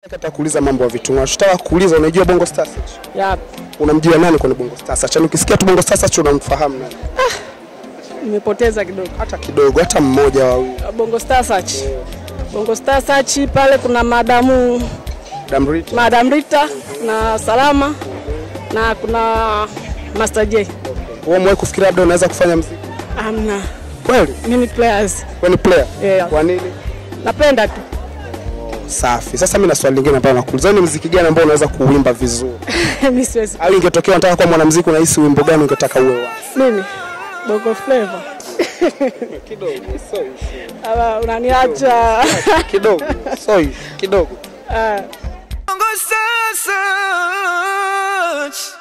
Nataka kuuliza mambo ya vitu. Nataka kuuliza unajua Bongo Stars? Ya, Unamjua nani kwenye Bongo Stars? Acha ukisikia tu Bongo Stars unamfahamu nani? nimepoteza kidogo. Hata kidogo, hata mmoja wa Bongo Star Search. Bongo Star Search pale kuna madamu Damrita. Madam Rita na Salama na kuna Master J. Wewe umewahi kufikiria labda unaweza kufanya muziki? Amna. Kweli? Mimi players. Wewe ni player? Yeah. Kwa nini? Napenda tu. Safi. Sasa mimi na swali lingine ambalo nakuuliza, ni muziki gani ambao unaweza kuuimba vizuri? Mimi siwezi. Au ingetokea unataka kuwa mwanamuziki, unahisi wimbo gani ungetaka uwe wa? Mimi Bongo Flavor. Kidogo, so Aba unaniacha. kidogo, so kidogo. Ah. Bongo Star Search.